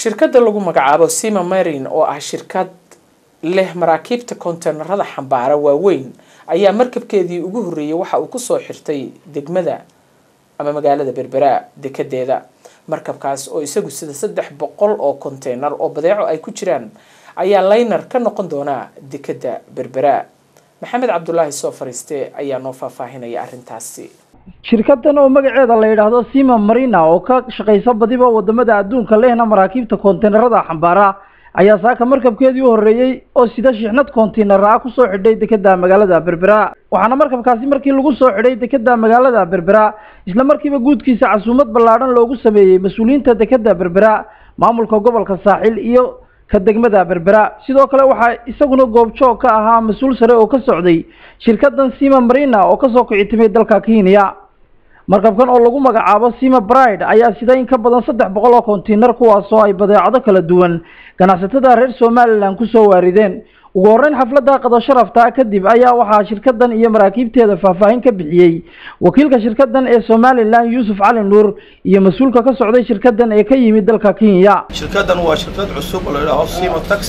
shirkadda lagu magacaabo sima marin oo ah shirkad leh maraakiibta konteenarada xambaara waaweyn ayaa markabkeedii ugu horreeyay waxa uu kusoo xirtay degmada ama magaalada berbera dekedeeda markabkaas oo isagu sida saddex boqol oo konteynar oo badeeco ay ku jiraan ayaa laynar ka noqon doonaa dekeda berbera maxamed cabdulaahi soo fariiste ayaa noo faahfaahinaya arrintaasi shirkadan oo magaceeda la yidhaahdo sima marina oo ka shaqaysa badiba wadamada adduunka lehna maraakiibta konteenarada xambaara ayaa saaka markabkeedii u horreeyey oo sida shixnad konteynar ah kusoo xidhay dekeda magaalada berbera waxaana markabkaasi markii lagu soo xidhay dekeda magaalada berbera isla markiiba guudkiisa casuumad ballaadhan loogu sameeyey mas-uuliyiinta dekeda berbera maamulka gobolka saaxil iyo ka degmada berbera sidoo kale waxaa isaguna goobjoog ka ahaa mas-uul sare oo ka socday shirkadan sima marina oo kasoo kicitimay dalka kenya markabkan oo lagu magacaabo sima bride ayaa sida in ka badan saddex boqol oo konteynar kuwaasoo ay badeecado kala duwan ganacsatada reer somalilan kusoo waarideen ugu horreyn xafladda qado sharafta kadib ayaa waxaa shirkadan iyo maraakiibteeda faahfaahin ka bixiyey wakiilka shirkadan ee somalilan yuusuf cali nuur iyo mas-uulka ka socday shirkadan ee ka yimid dalka kenya shirkadan waa shirkad cusub oo la yidhaaho sima tax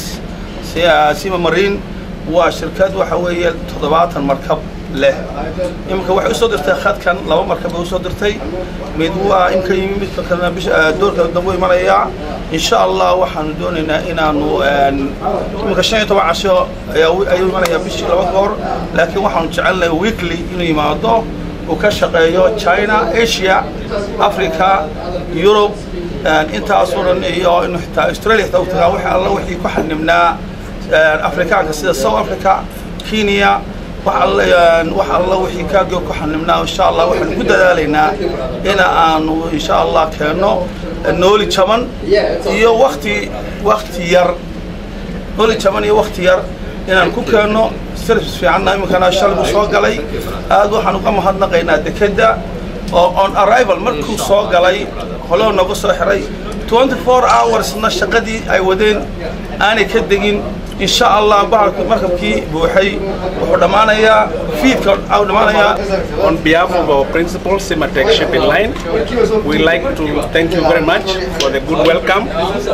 sima marine waa shirkad waxa weeye toddobaatan markab leh iminka waxay usoo dirtay khadkan laba markab bay usoo dirtay mid waa imka yimi midka kalena bisha doorka dambu imanayaa insha allah waxaanu doonaynaa inaanu iminka shan iyo toban casho ayuu imanayaa bishii laba goor laakiin waxaanu jecelnahay weekly inuu yimaado uu ka shaqeeyo china asia africa europe intaasoo dhan iyo inu xitaa australia xitaa u tagaa wixii alla wixii ku xanibnaa afrikaanka sida south africa kenya wax alla wixii kaagoo ku xanibnaa insha allah waxaanu ku dadaalaynaa ina aanu insha allah keenno nooli jaban iyo wakti wakti yar nooli jaban iyo wakti yar inaan ku keenno service fiicanna iminkana shalay buu soo galay aad waxaan uga mahadnaqaynaa dekeda oo on arrival markuu soo galay holoo nooga soo xiray 24 hoursna shaqadii ay wadeen aanay ka degin إن شاء الله بعد مركبكي بوحي وحدمانيا فيد كحدمانيا On behalf of our principal Simatech Shipping Line, we like to thank you very much for the good welcome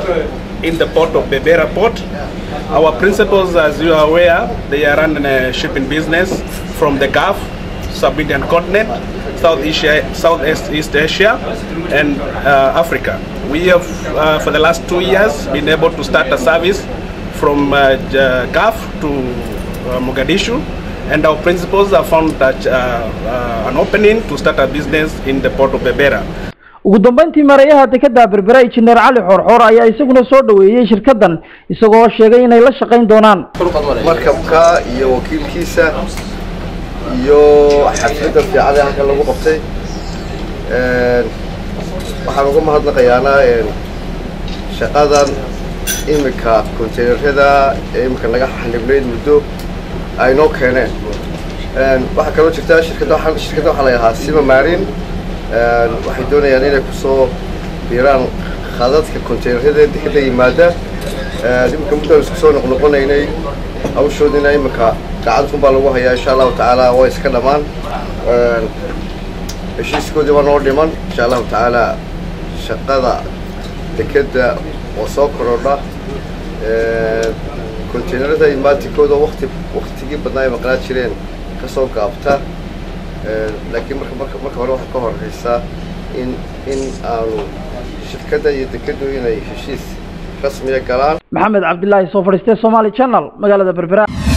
in the port of Berbera Port. Our principals, as you are aware, they are running a shipping business from the Gulf, Sub-Indian continent, South Asia, Southeast East Asia, and uh, Africa. We have, uh, for the last two years, been able to start a service from uh, Gulf to uh, Mogadishu, and our principals have found that uh, uh, an opening to start a business in the port of Berbera. ugu dambeyntii mareeyaha dekeda berbera injineer cali xoorxoor ayaa isaguna soo dhaweeyey shirkadan isagoo sheegay inay la shaqayn doonaan markabka iyo wakiilkiisa iyo xafladda fiican ee halkan lagu qabtay waxaan uga mahadnaqayaana shaqadan iminka konteynerada ee iminka naga xanibnayd muddo ay noo keeneen waxaa kaloo jirta shirkadda shirkadda waxaa la yidhahaa sima marin waxay doonayaan inay kusoo biiraan khadadka konteynerada dekeda yimaada iminka muddaan isku soo noqnoqonaynay hawshoodina iminka gacantan baa lagu hayaa insha allahu tacaala waa iska dhammaan heshiiskoodii waa noo dhiman insha allahu tacaala shaqada dekeda oo soo korodha konteynerada imaatikooda wakti waktigii badnaa ay maqnaa jireen kasoo gaabta laakiin marka marka marka hore waxaa ka horeysaa in in aanu shirkadda iyo dekedu inay heshiis rasmiya galaan maxamed cabdilaahi soo fadhiistee somaali channel magaalada berbera